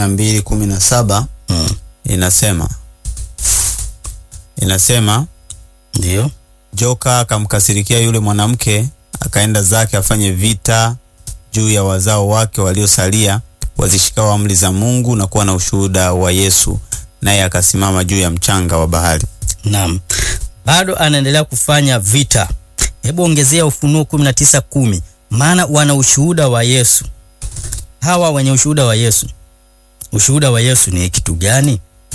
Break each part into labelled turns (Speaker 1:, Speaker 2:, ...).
Speaker 1: mbili kumi na saba
Speaker 2: Mm.
Speaker 1: inasema inasema
Speaker 2: Ndio.
Speaker 1: joka akamkasirikia yule mwanamke akaenda zake afanye vita juu ya wazao wake waliosalia wazishikao amri za Mungu na kuwa na ushuhuda wa Yesu, naye akasimama juu ya mchanga wa bahari.
Speaker 2: Naam. Bado anaendelea kufanya vita. Hebu ongezea Ufunuo 19:10 maana wana ushuhuda wa Yesu. Hawa wenye ushuhuda wa Yesu. Ushuhuda wa Yesu ni kitu gani?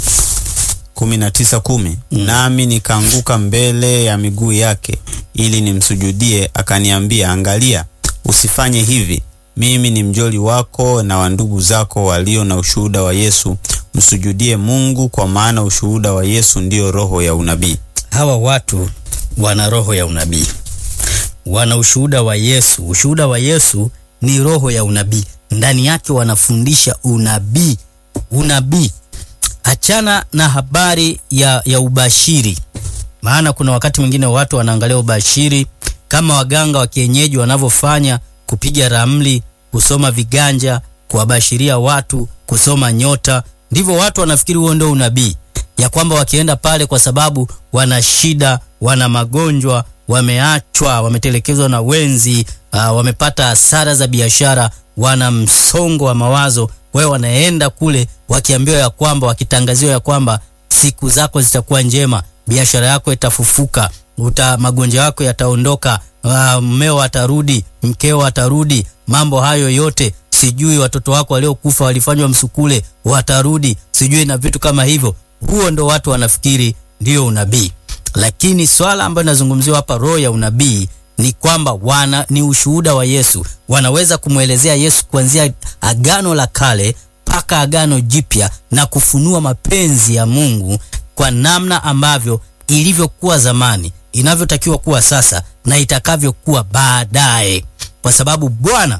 Speaker 1: kumi na tisa kumi nami nikaanguka mbele ya miguu yake ili nimsujudie. Akaniambia, angalia, usifanye hivi. Mimi ni mjoli wako na wa ndugu zako walio na ushuhuda wa Yesu. Msujudie Mungu, kwa maana ushuhuda wa Yesu ndiyo roho ya unabii.
Speaker 2: Hawa watu wana roho ya unabii, wana ushuhuda wa Yesu. Ushuhuda wa Yesu ni roho ya unabii, ndani yake wanafundisha unabii. Unabii, achana na habari ya, ya ubashiri, maana kuna wakati mwingine watu wanaangalia ubashiri kama waganga wa kienyeji wanavyofanya, kupiga ramli, kusoma viganja, kuwabashiria watu, kusoma nyota. Ndivyo watu wanafikiri huo ndio unabii ya kwamba wakienda pale kwa sababu wana shida, wana magonjwa, wameachwa, wametelekezwa na wenzi, uh, wamepata hasara za biashara, wana msongo wa mawazo. Kwa hiyo wanaenda kule wakiambiwa ya kwamba, wakitangaziwa ya kwamba siku zako zitakuwa njema, biashara yako itafufuka, uta magonjwa yako yataondoka, uh, mmeo atarudi, mkeo atarudi, mambo hayo yote sijui watoto wako waliokufa walifanywa msukule watarudi, sijui na vitu kama hivyo. Huo ndo watu wanafikiri ndio unabii, lakini swala ambayo inazungumziwa hapa, roho ya unabii ni kwamba wana ni ushuhuda wa Yesu. Wanaweza kumwelezea Yesu kuanzia agano la kale mpaka agano jipya na kufunua mapenzi ya Mungu kwa namna ambavyo ilivyokuwa zamani, inavyotakiwa kuwa sasa na itakavyokuwa baadaye, kwa sababu Bwana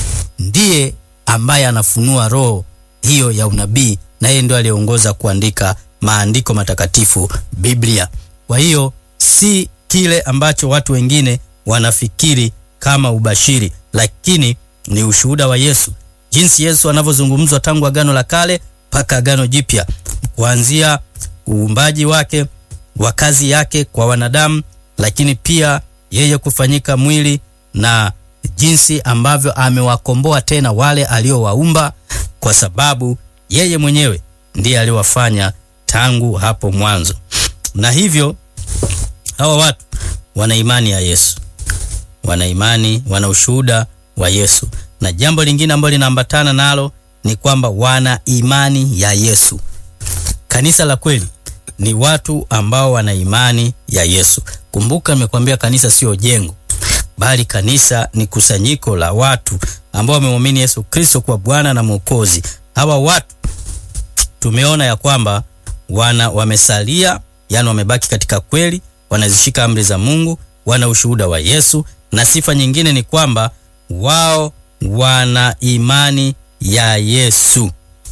Speaker 2: ndiye ambaye anafunua roho hiyo ya unabii na yeye ndio aliyeongoza kuandika maandiko matakatifu Biblia. Kwa hiyo si kile ambacho watu wengine wanafikiri kama ubashiri, lakini ni ushuhuda wa Yesu, jinsi Yesu anavyozungumzwa tangu agano la kale mpaka agano jipya, kuanzia uumbaji wake wa kazi yake kwa wanadamu, lakini pia yeye kufanyika mwili na jinsi ambavyo amewakomboa tena wale aliowaumba, kwa sababu yeye mwenyewe ndiye aliwafanya tangu hapo mwanzo. Na hivyo hawa watu wana imani ya Yesu, wana imani, wana ushuhuda wa Yesu. Na jambo lingine ambalo linaambatana nalo ni kwamba wana imani ya Yesu. Kanisa la kweli ni watu ambao wana imani ya Yesu. Kumbuka, nimekwambia kanisa sio jengo bali kanisa ni kusanyiko la watu ambao wamemwamini Yesu Kristo kwa Bwana na Mwokozi. Hawa watu tumeona ya kwamba wana wamesalia, yani wamebaki katika kweli, wanazishika amri za Mungu, wana ushuhuda wa Yesu, na sifa nyingine ni kwamba wao wana imani ya Yesu.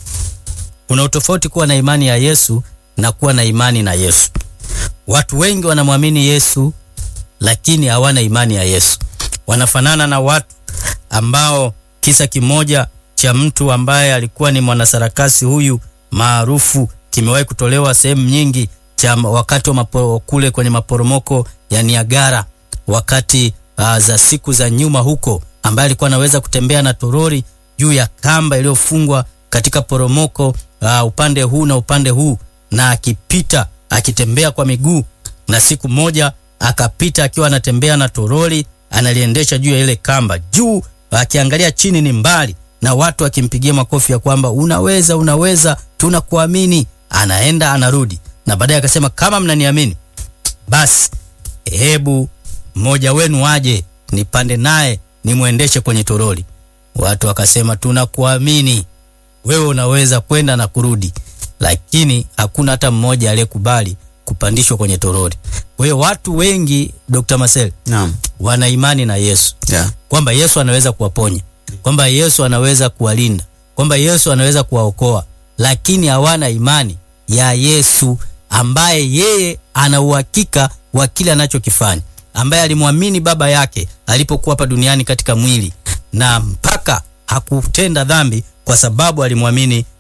Speaker 2: Kuna utofauti kuwa na imani ya Yesu na kuwa na imani na Yesu. Watu wengi wanamwamini Yesu lakini hawana imani ya Yesu. Wanafanana na watu ambao, kisa kimoja cha mtu ambaye alikuwa ni mwanasarakasi huyu maarufu kimewahi kutolewa sehemu nyingi, cha wakati wa mapo, kule kwenye maporomoko ya Niagara, wakati uh, za siku za nyuma huko, ambaye alikuwa anaweza kutembea na torori juu ya kamba iliyofungwa katika poromoko uh, upande huu na upande huu, na akipita akitembea kwa miguu, na siku moja akapita akiwa anatembea na toroli analiendesha juu ya ile kamba juu, akiangalia chini ni mbali, na watu wakimpigia makofi ya kwamba unaweza, unaweza, tunakuamini. Anaenda anarudi, na baadaye akasema kama mnaniamini, basi hebu mmoja wenu aje nipande naye nimwendeshe kwenye toroli. Watu wakasema tunakuamini, wewe unaweza kwenda na kurudi, lakini hakuna hata mmoja aliyekubali kupandishwa kwenye toroli. Kwa hiyo watu wengi Dr. Marcel,
Speaker 1: Naam.
Speaker 2: wana imani na Yesu
Speaker 1: Yeah.
Speaker 2: kwamba Yesu anaweza kuwaponya, kwamba Yesu anaweza kuwalinda, kwamba Yesu anaweza kuwaokoa, lakini hawana imani ya Yesu ambaye yeye ana uhakika wa kile anachokifanya, ambaye alimwamini baba yake alipokuwa hapa duniani katika mwili na mpaka hakutenda dhambi kwa sababu alimwamini